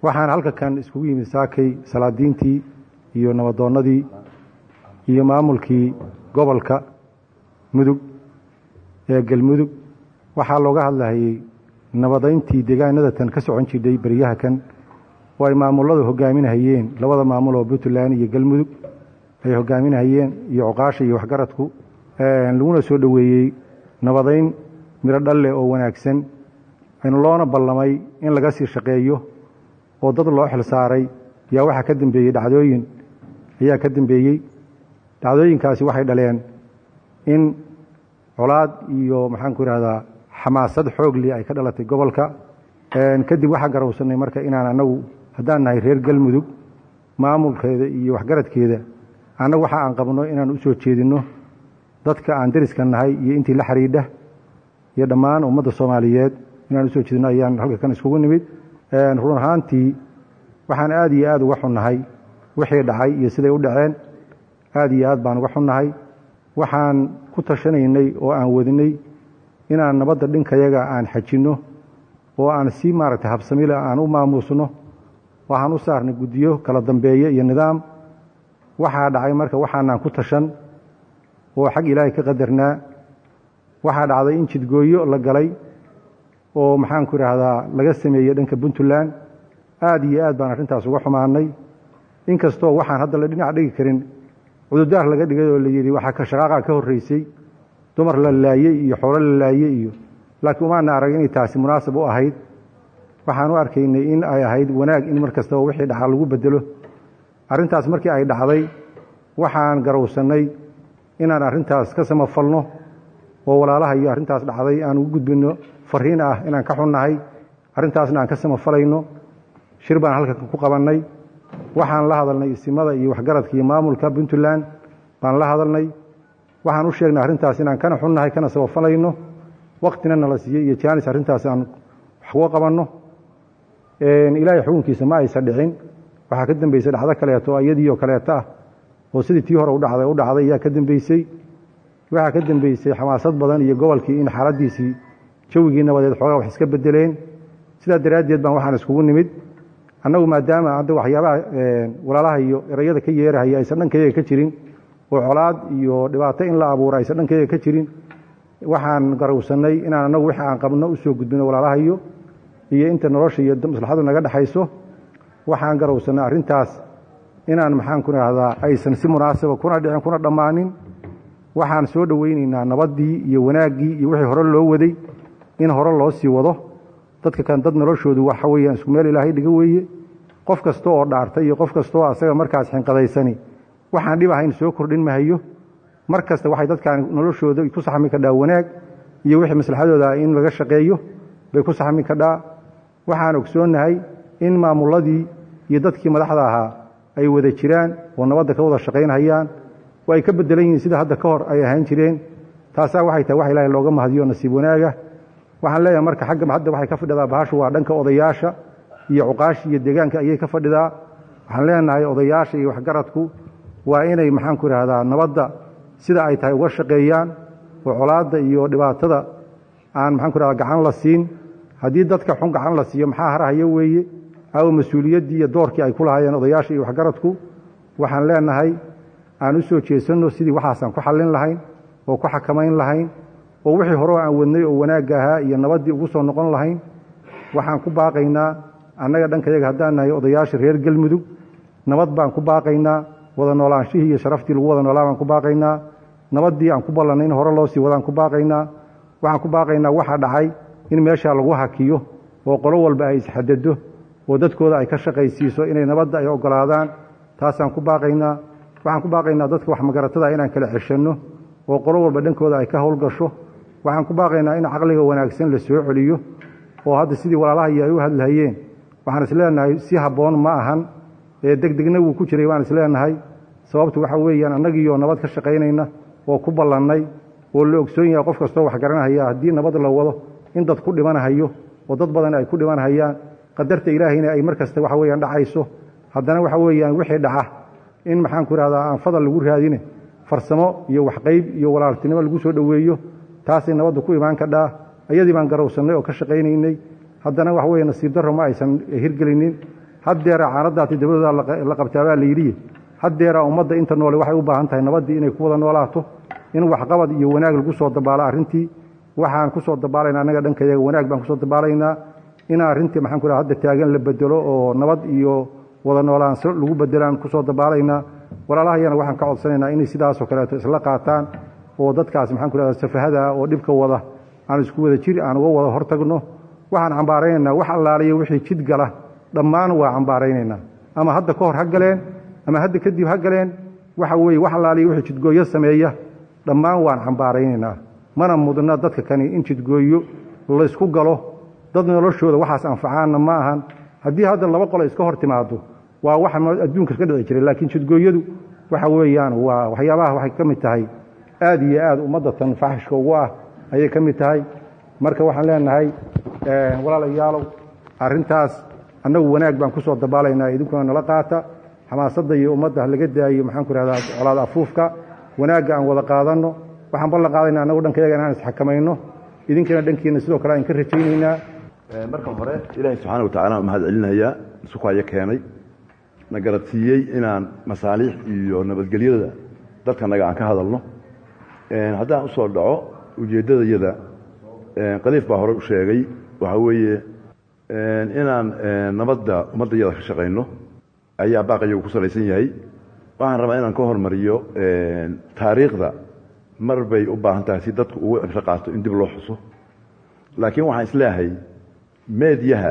waxaan halka kan iskugu yimid saakay salaadiintii iyo nabadoonnadii iyo maamulkii gobolka mudug ee galmudug waxaa looga hadlahayey nabadayntii deegaanada tan ka socon jidhay beryaha kan oo ay maamulladu hogaaminahayeen labada maamul oo puntland iyo galmudug ay hogaaminahayeen iyo cuqaasha iyo waxgaradku laguna soo dhoweeyey nabadayn midho dhalle oo wanaagsan loona ballamay in laga sii shaqeeyo oo dad loo xil saaray yaa waxaa ka dambeeyey dhacdooyin ayaa ka dambeeyey dhacdooyinkaasi waxay dhaleen in colaad iyo maxaanku idhahdaa xamaasad xoogli ay ka dhalatay gobolka kadib waxaa garowsannay marka inaan annagu haddaan nahay reer galmudug maamulkeeda iyo waxgaradkeeda annagu waxa aan qabno inaan u soo jeedinno dadka aan deriska nahay iyo intii la xidhiidha iyo dhammaan ummadda soomaaliyeed inaan usoo jeedino ayaan halka kan iskugu nimid run ahaantii waxaan aad iyo aad uga xunnahay wixii dhacay iyo siday u dhaceen aad iyo aad baan uga xunnahay waxaan ku tashanaynay oo aan wadinay inaan nabadda dhinkayaga aan xajinno oo aan si maaragtay habsamile aan u maamuusno waxaan u saarnay guddiyo kala dambeeye iyo nidaam waxaa dhacay marka waxaanaan ku tashan oo xag ilaahay ka qadarnaa waxaa dhacday in jidgooyo la galay oo maxaanku idhaahdaa laga sameeyey dhanka puntland aad iyo aad baan arrintaas uga xumaanay inkastoo waxaan hadda la dhinac dhigi karin cududaar laga dhigay oo la yidhi waxaa shaqaaqa ka horraysay dumar la laayey iyo xoolo la laayey iyo laakiin umaana arag inay taasi munaasab u ahayd waxaan u arkaynay in ay ahayd wanaag in mar kastaba wixii dhaca lagu bedelo arrintaas markii ay dhacday waxaan garowsannay inaan arrintaas ka samafalno oo walaalaha iyo arrintaas dhacday aan ugu gudbinno fariin ah inaan ka xunnahay arrintaasna aan ka samafalayno shir baan halka ku qabannay waxaan la hadalnay isimada iyo waxgaradka iyo maamulka puntland baan la hadalnay waxaan u sheegnay arrintaas inaan kana xunnahay kana samafalayno waktina nala siiyey iyo jaanis arrintaas aan wax uga qabanno ilaahay xukunkiisa ma aysan dhicin waxaa ka dambeysay dhacdo kaleeto iyadii oo kaleeto ah oo sidii tii hore udhacday u dhacday ayaa ka dambeysey waxaa ka dambeysay xamaasad badan iyo gobolkii in xaaladiisii jawigii nabadeed xoogaa wax iska bedeleen sidaa daraaddeed baan waxaan iskugu nimid annagu maadaama hadda waxyaabaha walaalaha iyo erayada ka yeerahaya aysan dhankayaga ka jirin oo colaad iyo dhibaato in la abuuro aysan dhankayaga ka jirin waxaan garowsannay inaan annagu wixii aan qabno u soo gudbino walaalahayo iyo inta nolosha iyo maslaxadu naga dhexayso waxaan garowsannay arrintaas inaan maxaanku idhaahdaa aysan si munaasaba kuna dhicin kuna dhammaanin waxaan soo dhowaynaynaa nabaddii iyo wanaaggii iyo wixii hore loo waday in hore loo sii wado dadka kan dad noloshoodu waxa weeyaan isku meel ilaahay dhiga weeye qof kasta oo dhaartay iyo qof kasta oo asaga markaas xinqadaysani waxaan dhib ahayn soo kordhin mahayo mar kasta waxay dadkaan noloshooda ku saxmi kadhaa wanaag iyo wixii maslaxadooda in laga shaqeeyo bay ku saxmi kadhaa waxaan ogsoonnahay in maamulladii iyo dadkii madaxda ahaa ay wada jiraan oo nabadda ka wada shaqaynhayaan oo ay ka bedelan yihiin sida hadda ka hor ay ahaan jireen taasaa waxay tahay wax ilaahay looga mahadiyo nasiib wanaaga waxaan leeyahay marka xagga hadda waxay ka fadhidaa bahashu waa dhanka odayaasha iyo cuqaashi iyo deegaanka ayay ka fadhidaa waxaan leenahay odayaasha iyo waxgaradku waa inay maxaanku idhaahdaa nabadda sida ay tahay uga shaqeeyaan oo colaadda iyo dhibaatada aan maxaanku idhahdaa gacan la siin haddii dadka xun gacan la siiyo maxaa harahaya weeye aw mas-uuliyaddii iyo doorkii ay ku lahaayeen odayaasha iyo waxgaradku waxaan leenahay aan u soo jeesanno sidii waxaasaan ku xallin lahayn oo ku xakamayn lahayn oo wixii hore aan wadnay oo wanaagga ahaa iyo nabaddii ugu soo noqon lahayn waxaan ku baaqaynaa annaga dhankayaga haddaan nahay odayaasha reer galmudug nabad baan ku baaqaynaa wada noolaanshihii iyo sharaftii lagu wada noolaa baan ku baaqaynaa nabaddii aan ku ballannay in hore loo sii wadaan ku baaqaynaa waxaan ku baaqaynaa waxa dhacay in meeshaa lagu hakiyo oo qolo walba ay isxadado oo dadkooda ay ka shaqaysiiso inay nabadda ay oggolaadaan taasaan ku baaqaynaa waxaan ku baaqaynaa dadka wax magaratada inaan kala ceshanno oo qolo walba dhankooda ay ka howlgasho waxaan ku baaqaynaa in caqliga wanaagsan la soo celiyo oo hadda sidii walaalahayi ay u hadlahayeen waxaan isleenahay si habboon ma ahan ee degdegna wuu ku jiray waan isleenahay sababtu waxa weeyaan annagiioo nabad ka shaqaynayna oo ku ballannay oo la ogsoon yahay qof kastoo wax garanahaya haddii nabad la wado in dad ku dhimanahayo oo dad badan ay ku dhimanahayaan qadarta ilaahayna ay mar kasta waxa weyaan dhacayso haddana waxa weeyaan wixii dhaca in maxaanku idhahdaa aan fadal lagu raadine farsamo iyo waxqayb iyo walaaltinimo lagu soo dhoweeyo taasay nabaddu ku imaan kadhaa ayadii baan garowsannay oo ka shaqaynaynay haddana waxa weye nasiib darro ma aysan hirgelinin haddeera caanadaati dabadooda la qabtaabaa la yidhi haddeera ummadda inta noole waxay u baahan tahay nabaddii inay ku wada noolaato in waxqabad iyo wanaag lagu soo dabaalo arrintii waxaan ku soo dabaalaynaa annaga dhankayaga wanaag baan kusoo dabaalaynaa in arrintii maxaan ku hadda taagan la bedelo oo nabad iyo wada noolaansho lagu bedelaan kusoo dabaalaynaa walaalahayana waxaan ka codsanaynaa inay sidaasoo kaleeto isla qaataan oo dadkaas maxaan ku rahda safahada oo dhibka wada aan isku wada jiri aan uga wada hortagno waxaan cambaaraynaynaa wax allaaliyo wixii jid gala dhammaan waa cambaaraynaynaa ama hadda ka hor ha galeen ama hadda kadib ha galeen waxa weeye wax allaaliyo wixii jidgooyo sameeya dhammaan waan cambaaraynaynaa mana mudna dadka kani in jidgooyo laysku galo dad noloshooda waxaas anfacaanna ma ahan haddii hadda laba qole iska hor timaado waa waxa adduunka ka dhici jiray laakiin jidgooyadu waxa weeyaan waa waxyaabaha waxay ka mid tahay aad iyo aad ummaddatan faxishka ugu ah ayay ka mid tahay marka waxaan leenahay walaalayaalow arrintaas annagu wanaag baan ku soo dabaalaynaa idinkuna nala qaata xamaasadda iyo ummadda laga daayo maxaan ku rahdaa colaad afuufka wanaagga aan wada qaadanno waxaan ballan qaadayna annagu dhankayaga inaan isxakamayno idinkana dhankiina sidoo kale aan ka rajaynaynaa marka hore ilaahay subxaana watacala mahad celinayaa sukayo keenay na garadsiiyey inaan masaaliix iyo nabadgelyada dadkanaga aan ka hadalno haddaan usoo dhaco ujeeddadayada qaliif baa hore u sheegay waxaa weeye inaan nabadda ummaddayada ka shaqayno ayaa baaqayagu ku salaysan yahay waxaan rabaa inaan ka hormariyo taariikhda mar bay u baahan tahay si dadku ugu cibro qaato in dib loo xuso laakiin waxaan isleeyahay meediyaha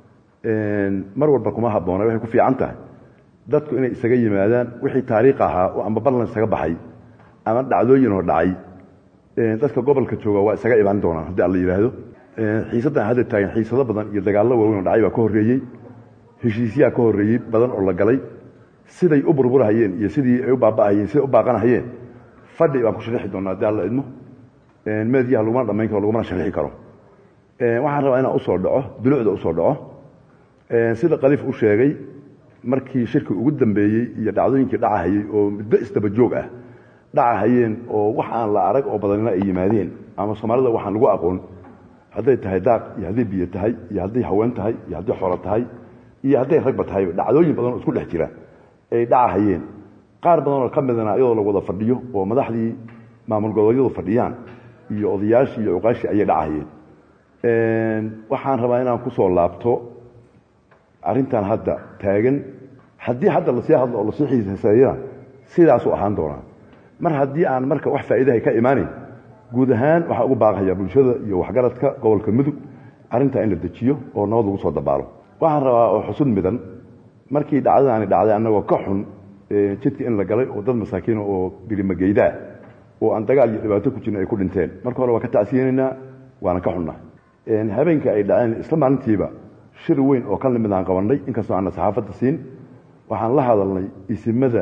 mar walba kuma habboona waxay ku fiican tahay dadku inay isaga yimaadaan wixii taariikh ahaa oo amba ballan isaga baxay ama dhacdooyinoo dhacay dadka gobolka jooga waa isaga imaan doonaan haddii alla yidhaahdo xiisaddan hadda taagan xiisado badan iyo dagaallo waaweyn oo dhacay baa ka horreeyey heshiisyaa ka horreeyey badan oo la galay siday u burburahayeen iyo sidii ay u baaba'ahayeen siday u baaqanahayeen fadhi baan ku sharixi doonaa haddii alla idmo meediyaha lagumana dhamayn karo lagumana sharixi karo waxaan rabaa inaan usoo dhaco dulucda usoo dhaco sida qaliif u sheegay markii shirki ugu dambeeyey iyo dhacdooyinkii dhacahayey oo muddo isdaba joog ah dhacahayeen oo wax aan la arag oo badanina ay yimaadeen ama soomaalida waxaan lagu aqoon hadday tahay daaq iyo hadday biyo tahay iyo hadday haween tahay iyo hadday xoolo tahay iyo hadday ragba tahay dhacdooyin badan oo isku dhex jira ay dhacahayeen qaar badan oo ka midana iyadoo la wada fadhiyo oo madaxdii maamul goboleedyadu fadhiyaan iyo odayaashii iyo cuqaashii ayay dhacahayeen waxaan rabaa inaan ku soo laabto arrintan hadda taagan haddii hadda lasii hadlo oo lasii xiiseeyana sidaasuu ahaan doonaa mar haddii aan marka wax faa'iidahay ka imaanayn guud ahaan waxaa ugu baaqayaa bulshada iyo waxgaradka gobolka mudug arrintaa in la dejiyo oo nabad lagu soo dabaalo waxaan rabaa oo xusud midan markii dhacdadaani dhacday annagoo ka xun jidka in la galay oo dad masaakiina oo birimageydaa oo aan dagaal iyo dhibaato ku jirin ay ku dhinteen marka hore waa ka tacsiyeynaynaa waana ka xunnaa habeenka ay dhaceen isla maalintiiba shir weyn oo ka limid aan qabannay inkastoo aanna saxaafadda siin waxaan la hadalnay isimada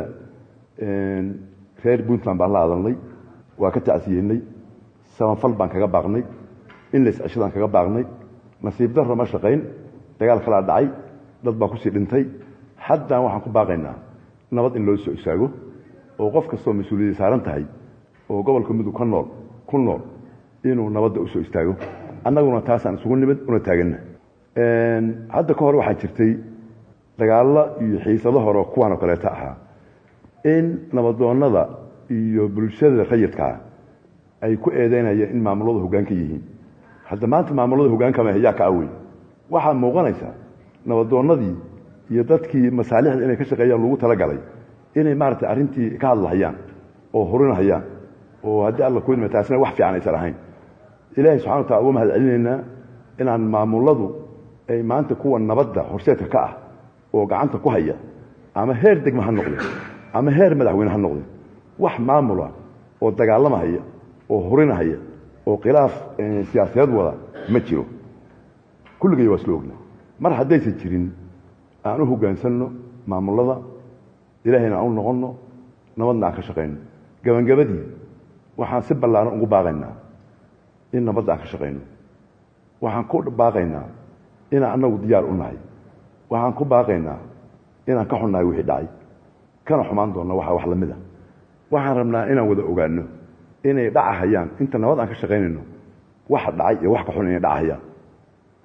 reer puntland baan la hadalnay waa ka tacsiyeynay samafal baan kaga baaqnay in la isceshadaan kaga baaqnay nasiib darro ma shaqayn dagaal kalaa dhacay dad baa kusii dhintay haddaan waxaan ku baaqaynaa nabad in loo soo istaago oo qof kastoo mas-uuliyadda saaran tahay oo gobolka mudug ka nool ku nool inuu nabadda u soo istaago annaguna taasaan isugu nimid una taaganna hadda ka hor waxaa jirtay dagaallo iyo xiisado hore kuwaan oo kaleeto ahaa in nabadoonnada iyo bulshada rayidkaa ay ku eedeynayeen in maamuladu hoggaanka yihiin hadda maanta maamulada hogaankama yaa ka awey waxaa muuqanaysa nabadoonnadii iyo dadkii masaalixda inay ka shaqeeyaan lagu talagalay inay maaragtay arrintii ka hadlahayaan oo hurinahayaan oo haddii alla kuidma taasina wax fiican aysan ahayn ilaahay subxana watala uga mahad celinaynaa inaan maamuladu ay maanta kuwa nabadda horseedka ka ah oo gacanta ku haya ama heer degma ha noqde ama heer madaxweyne ha noqde wax maamula oo dagaalamahaya oo hurinahaya oo khilaaf siyaasadeed wada ma jiro kulligay waa isla ogna mar haddaysan jirin aan u hoggaansanno maamulada ilaahayna aan u noqonno nabadna aan ka shaqayno gabangabadii waxaan si ballaaran ugu baaqaynaa in nabadda aan ka shaqayno waxaan ku baaqaynaa inaan annagu diyaar u nahay waxaan ku baaqaynaa inaan ka xunnahay wixii dhacay kana xumaan doonna waxa wax la mid a waxaan rabnaa inaan wada ogaanno inay dhacahayaan inta nabad aan ka shaqaynayno waxa dhacay iyo wax ka xun inay dhacahayaan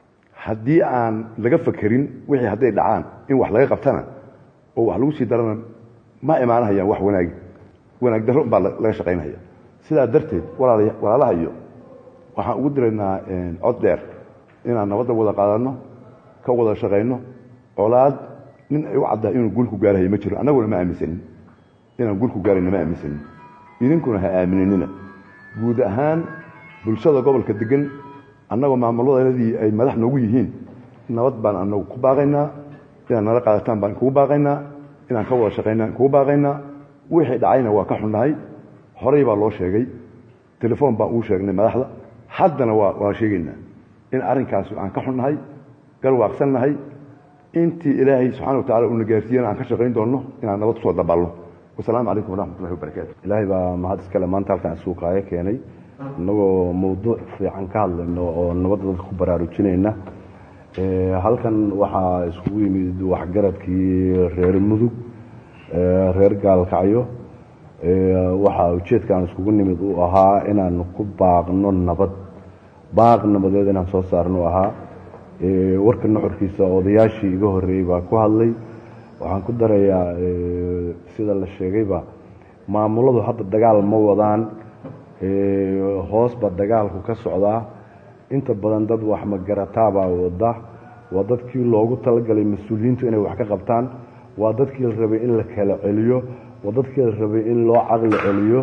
haddii aan laga fakerin wixii hadday dhacaan in wax laga qabtana oo wax lagu sii darana ma imaanahayaan wax wanaagi wanaag darro baa laga shaqaynaya sidaa darteed walaalaha iyo waxaan ugu diraynaa cod dheer inaan nabadda wada qaadanno ka wada shaqayno colaad nin ay u caddahay inuu guulku gaarahayo ma jiro annaguna ma aaminsanin inaan guulku gaarayna ma aaminsanin idinkuna ha aaminanina guud ahaan bulshada gobolka degan annagoo maamuladeedii ay madax noogu yihiin nabad baan anagu ku baaqaynaa inaad nala qaadataan baan kugu baaqaynaa inaan ka wada shaqaynaa kugu baaqaynaa wixii dhacayna waa ka xunnahay horey baa loo sheegay telefoon baan ugu sheegnay madaxda haddana waa waa sheegaynaa in arrinkaas aan ka xunnahay garwaaqsannahay intii ilaahay subxana wa tacala uuna gaarsiiyana aan ka shaqayn doonno inaan nabad kusoo dabalno wasalaamu calaykum waraxmatullahi wabarakaatu ilaahay baa mahad iskale maanta halkaan suuqaayo keenay innagoo mawduuc fiican ka hadlayno oo nabadda dadka ku baraarujinayna halkan waxaa iskugu yimid waxgaradkii reer mudug reer gaalkacyo waxaa ujeedkaan iskugu nimid uu ahaa inaan ku baaqno nabad baaq nabadeed inaan soo saarno ahaa warka nuxurkiisa odayaashii iga horreeyey baa ku hadlay waxaan ku darayaa sida la sheegayba maamuladu hadda dagaal ma wadaan hoosba dagaalku ka socdaa inta badan dad wax magarataabaa wada waa dadkii loogu talagalay mas-uuliyiintu inay wax ka qabtaan waa dadkii la rabay in la kala celiyo waa dadkii la rabay in loo caqli celiyo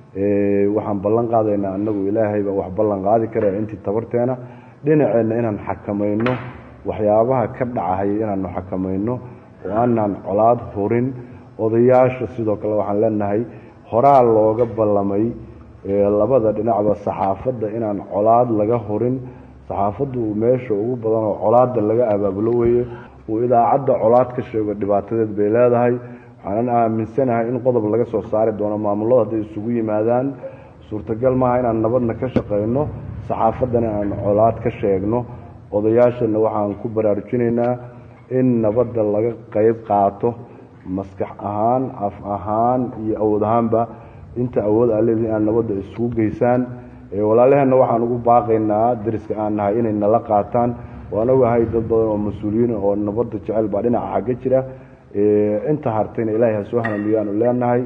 waxaan ballan qaadaynaa annagu ilaahay baa wax ballan qaadi kara intii tabarteena dhinaceenna inaan xakamayno waxyaabaha ka dhacahaya inaanu xakamayno oo aanaan colaad furin odayaasha sidoo kale waxaan leenahay horaa looga ballamay labada dhinacba saxaafadda inaan colaad laga hurin saxaafaddu meesha ugu badan oo colaadda laga abaabulo weeye uu idaacadda colaad ka sheego dhibaatadeed bay leedahay waxaanan aaminsanahay in qodob laga soo saari doono maamulada hadday isugu yimaadaan suurtagal maaha inaan nabadna ka shaqayno saxaafaddana inaan colaad ka sheegno odayaashana waxaan ku baraarujinaynaa in nabadda laga qayb qaato maskax ahaan af ahaan iyo awood ahaanba inta awood aa leedihi inaad nabadda isugu geysaan walaalaheenna waxaan ugu baaqaynaa dariska aan nahay inay nala qaataan waan ogahay dad badan oo mas-uuliyiin oo nabadda jecel baa dhinaca xagga jira inta hartayna ilaahay ha soo hanamiyaanu leenahay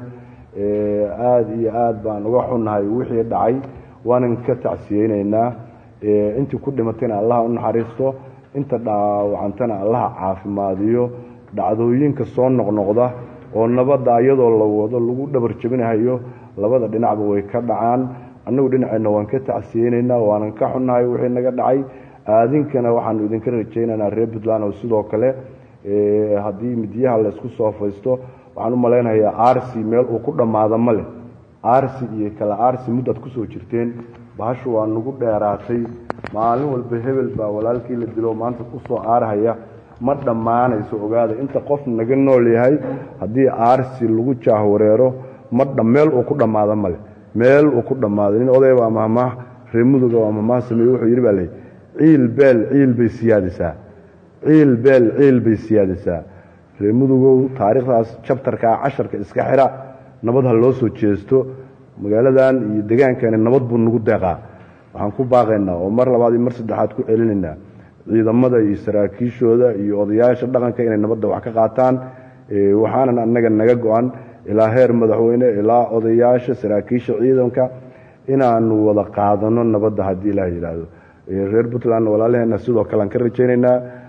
aada iyo aad baan uga xunnahay wixii dhacay waanan ka tacsiyeynaynaa intii ku dhimatayna allaha u naxariisto inta dhaawacantana allaha caafimaadiyo dhacdooyinka soo noqnoqda oo nabadda iyadoo la wado lagu dhabar jebinahayo labada dhinacba way ka dhacaan annagu dhinaceenna waan ka tacsiyeynaynaa waanan ka xunnahay wixii naga dhacay aadinkana waxaanu idinka rajaynaynaa reer puntland oo sidoo kale haddii midiyaha laysku soo faysto waxaan u malaynayaa arsi meel uu ku dhammaado ma leh arsi iyo kale arsi muddaad kusoo jirteen bahashu waa nagu dheeraatay maalin walba hebel baa walaalkii la dilo maanta kusoo aarhaya ma dhammaanayso ogaada inta qof naga nool yahay haddii aarsi lagu jaahwareero ma meel uu ku dhammaado male meel uu ku dhammaado nin odayba mahmaah reer muduga waa mahmaah sameeye wuxuu yidhi baa ley ciil beel ciil bay siyaadisaa ciil beel ciil bay siyaadisaa reer mudugow taariikhdaas jabtarkaa casharka iska xira nabad ha loo soo jeesto magaaladan iyo degaankani nabad buu nagu deeqaa waxaan ku baaqaynaa oo mar labaad iyo mar saddexaad ku celinaynaa ciidamada iyo saraakiishooda iyo odayaasha dhaqanka inay nabadda wax ka qaataan waxaanan annaga naga go-an ilaa heer madaxweyne ilaa odayaasha saraakiisha ciidanka inaanu wada qaadano nabadda haddii ilaah yidhaahdo reer puntland walaalaheenna sidoo kale aan ka rajaynaynaa